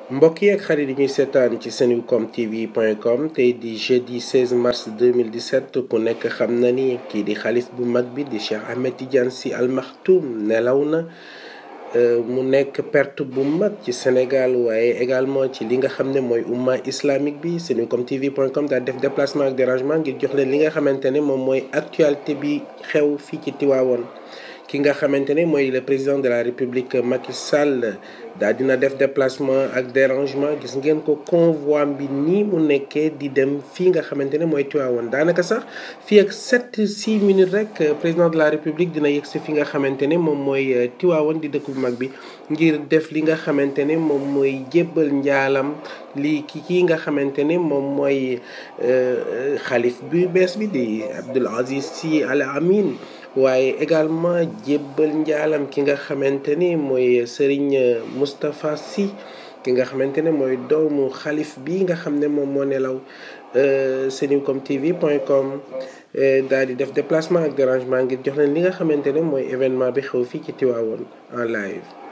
mbokk yi ak xarit yi ñuy seetaan ci senucom tv point com tey di jeudi 16 mars 2017 ku nekk xam na ni kii di xalif bu mag bi di Cheikh Ahmed Tidiane Sy Al Maktoum nelaw na mu nekk perte bu mag ci Sénégal waaye également ci li nga xam ne mooy umma islamique bi senucom tv point com daal def déplacement ak dérangement ngir jox leen li nga xamante ne moom mooy actualité bi xew fii ci Tiwaawoon ki nga xamante ne mooy le président de la république Macky Sall daal dina def déplacement ak dérangement gis ngeen ko convoi bi nii mu nekkee di dem fii nga xamante ne mooy Tiwaawoon daanaka sax fii ak 7 6 minutes rek président de la république dina yegg si fi nga xamante ne moom mooy Tiwaawoon di dëkk bu mag bi ngir def li nga xamante ne moom mooy jébbal njaalam lii ki kii nga xamante ne moom mooy xalif bi bees bi di Abdoul Aziz Sy Al Amin waaye également jébbal njaalam ki nga xamante ni mooy Serigne Moustapha Sy ki nga xamante ne mooy doomu xalif bi nga xam ne moom moo nelaw senucom tv point com daal di def déplacement ak dérangement ngir jox leen li nga xamante ne mooy événement bi xew fii ci Tiwaawoon en live